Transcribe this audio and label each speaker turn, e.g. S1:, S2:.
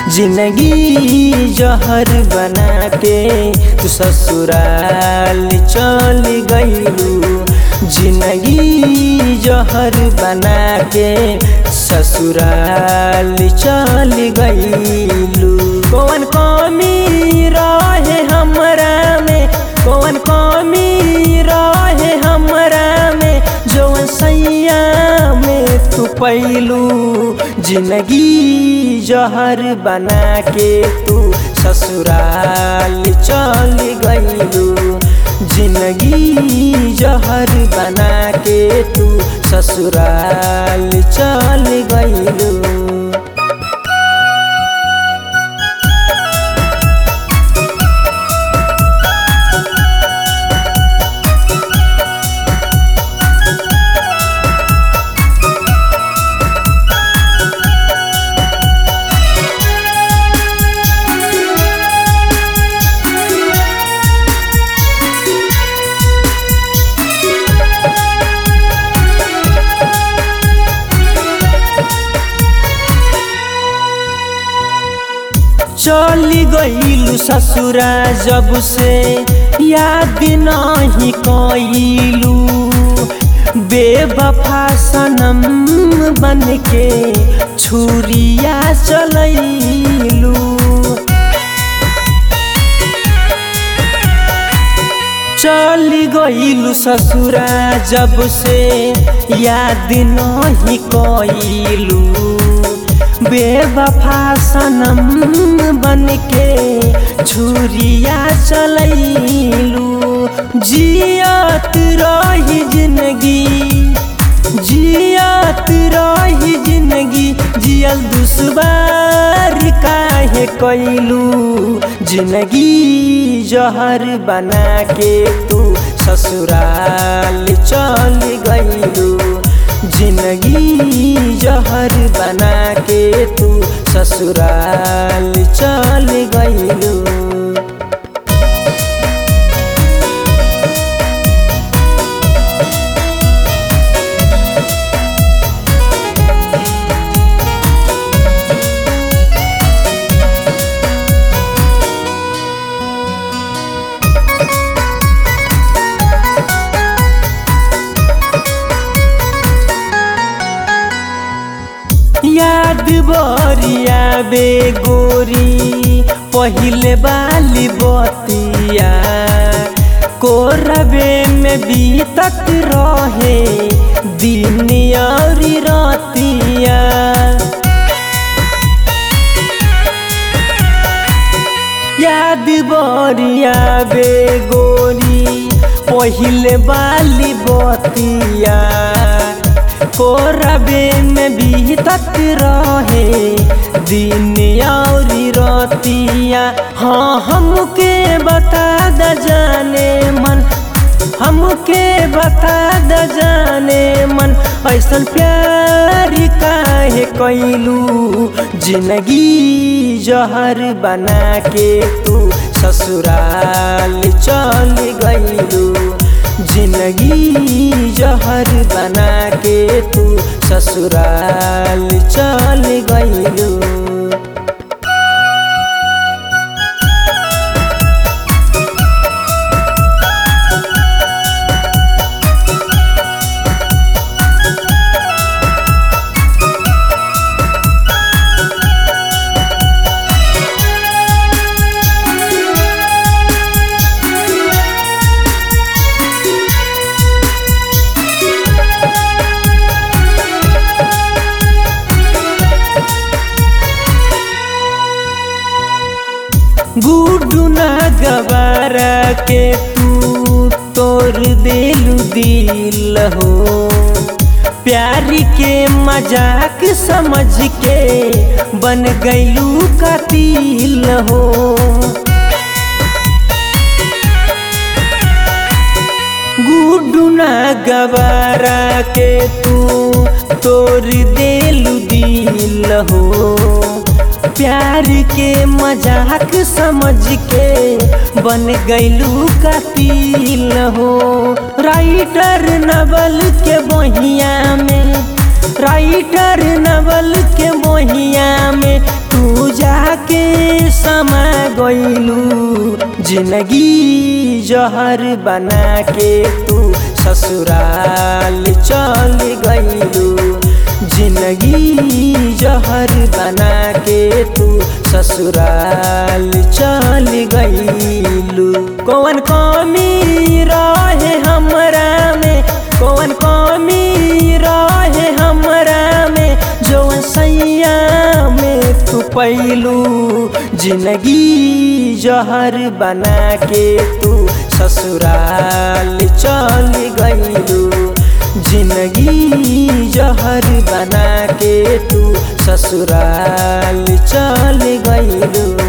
S1: जिंदगी जहर बना के तू ससुराल चल गईलू जिंदगी जहर बना के ससुराल चल गईलू कौन कमी रहे हमरा में कौन कमी रहे हमरा में जौन सैया में तू पैलू जिंदगी जहर बना के तू ससुराल चल गईलू जिंदगी जहर बना के तू ससुराल चल गईलू चली गईलू ससुरा जब से याद नहीं कईलू बेवफा सनम बन के छुरिया चलैलू चली गईलू ससुरा जब से याद नहीं कईलू बेवफा सनम बन के छुरिया चलैलू जियत रही जिंदगी जियत रही जिंदगी जियल दुश्वार काहे कैलू जिंदगी जहर बना के तू ससुराल चल गईलू जिंदगी जहर बना के तू ससुराल चल गईलू याद बरिया बे गोरी पहिले बाली बतिया कोरबे में बीतत रहे दिन और रतिया याद बरिया बे गोरी पहिले बाली बतिया कोरबे में बीतत रहे दिन और रतिया हाँ हमके बता द जाने मन हमके बता द जाने मन ऐसन प्यार काहे कैलू जिंदगी जहर बना के तू ससुराल चल गईलू जिंदगी जहर बना के तू ससुराल चल गईलू गुडू ना गवारा के तू तोड़ देलू दिल हो प्यार के मजाक समझ के बन गईलू कातिल हो गुडू ना गवारा के तू तोड़ देलू दिल हो प्यार के मजाक समझ के बन गईलू कातिल हो राइटर नवल के बहिया में राइटर नवल के बहिया में तू जाके समा गईलू जिंदगी जहर बना के तू ससुराल चल गईलू जिंदगी जहर बना के तू ससुराल चल गईलू कौन कमी रहे हमरा में कौन कमी रहे हमरा में जौन सैया में तू पैलू जिंदगी जहर बना के तू ससुराल चल गईलू जिंदगी जहर बना के तू ससुराल चल गईलू